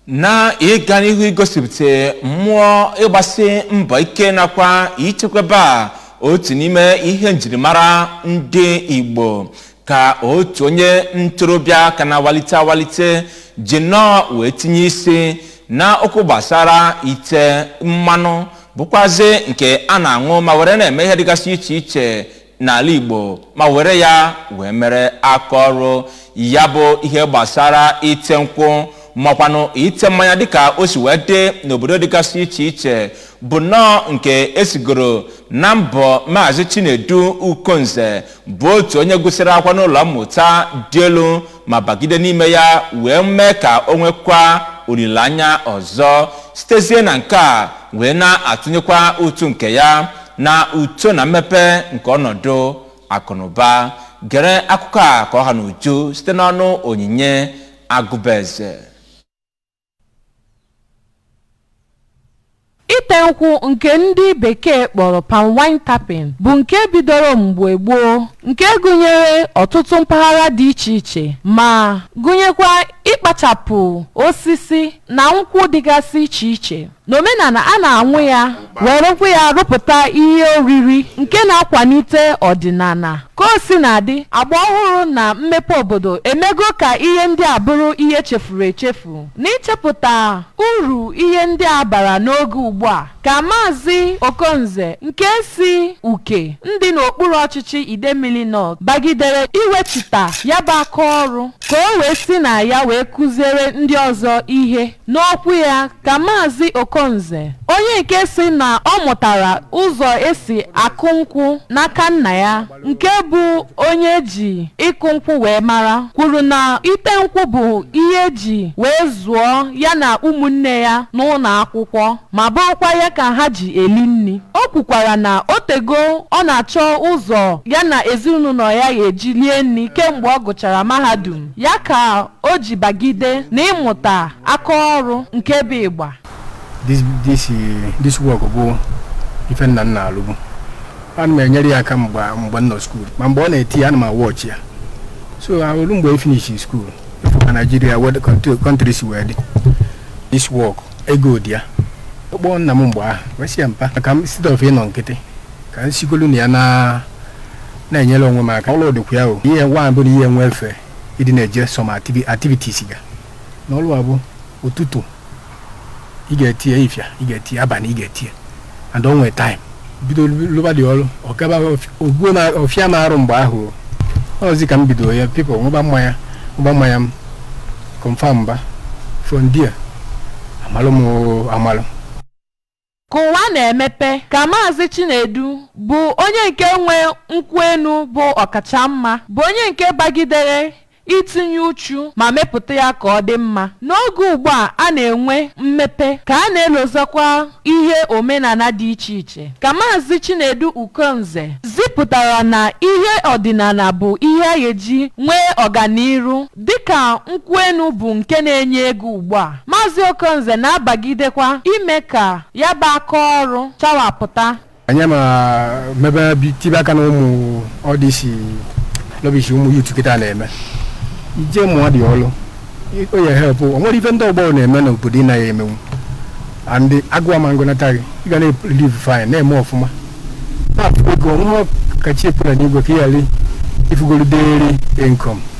na ịga n'ihu igosipụta mmụọ ịgbasi mbọ ike nakwa ichekwaba a otu n'ime ihe njirimara ndị igbo ka otu onye ntorobịa ka na-awalite awalite ji nnọọ wee tinye isi na okwu gbasara ite mmanụ bụkwazi nke a na-aṅụ ma were na-eme ihe dịgasị iche iche n'ala igbo ma were ya wee mere aka ọrụ ya bụ ihe gbasara ite nkwụ makwanụ ite mmanya dịka o si wee dị n'obodo dịgasị iche iche bụ nnọọ nke esigoro na mbọ maazị chinedu ukonze bụ otu onye gụsịrị akwa n'ụlọ mmụta dị elu ma bagide n'ime ya wee mee ka o nwekwa olileanya ọzọ sitezie na nke a wee na-atụnyekwa utu nke ya na uto na mmepe nke ọnọdụ akụnụba gere akụkọ a ka ọ ha n'uju site n'ọnụ onyinye agụbeze ite nkwụ nke ndị bekee kpọrọ palm wine tapping bụ nke bidoro mgbe gboo nke gụnyere ọtụtụ mpaghara dị iche iche ma gụnyekwa ịkpachapụ osisi na nkwụ dịgasị iche iche n'omenala a na-anwụ ya werekwa ya rụpụta ihe oriri nke na-akwalite ọdịnala ka o si na-adị agba ọhụrụ na mmepe obodo emego ka ihe ndị a bụrụ ihe chefuru echefu n'ichepụta uru ihe ndị a bara n'oge ugbu a ka maazị okonze nke si uke ndị n'okpuru ọchịchị idemmili north bagidere iwechita ya bụ aka ọrụ ka o wee si na ya wee kụziere ndị ọzọ ihe n'okwu ya ka maazị okonze onye nke si na ọ mụtara ụzọ esi akụ nkwụ n'aka nna ya nke bụ onye ji ịkụ nkwụ wee mara kwuru na ite nkwụ bụ ihe eji wee zụọ ya na ụmụnne ya n'ụlọ akwụkwọ ma bụrụkwa ya ka ha ji eli nri o kwukwara na o tego ọ na-achọ ụzọ ya na ezinụlọ ya ga-eji lie nri kemgbe ọ gụchara mahadum ya ka o ji bagide na ịmụta aka ọrụ nke bụ ịgba this this eh, this work bụ ife nna nna alụbu ana m enyere ya aka mgbe mgbe m nọ skuul ma mgbe ọ na-eti ya ana m awọchi ya so olu mgbe e finish skuul efu ka naijiria wed kọntrị si wee dị this work ego dị ya ọkpọ nna m mgbe ahụ wee sị ya mpa ka m site of ịnọ nkịtị ka m sigolu na ya na na-enyere onwe m aka ọlụ dịkwa ya o ihe nwa bụ na ihe nwe efe ịdị na-eje some activi- activities ga na ọlụ a bụ ụtụtụ ị ga-etinye ifia ị ga-etinye abalị ị ga-etinye and onwe time bido lụba dị ọrụ ọkaba ogbuo na ọfịa m arụ mgbe ahụ ọzi ka m bido ya pipụl nwụba mmanya nwụba mmanya m confam mba from there amalụ m amalụ ka ụwa na-emepe ka maazị chinedu bụ onye nke nwe nkwụ enu bụ ọkachamma bụ onye nke bagidere itinye uchu ma mepụta ya ka ọ dị mma n'oge ugbu a a na-enwe mmepe ka a na-elozakwa ihe omenala dị iche iche ka maazị chinedu ukonze zipụtara na ihe ọdịnala bụ ihe a ga-eji nwee ọganiru dịka nkwụ enu bụ nke na-enye ego ugbu a maazị okonze na-abagidekwa ime ka ya bụ aka ọrụ chawapụta anyị ma mebe bi- tibe aka na ụmụ ọdịsi lọbishi ụmụ yutu kịta na-eme ije mụọ dị ọlụ o ya help o nwere ife ndị ọgbọ na-eme n'obodo ị naghị emenwu and agụwa ma ngụnata gị ị ga na-live fine na-eme ọfụma na-afụ ego nwa kachi epụla n'igwe ka ị ghara ifugolu deri income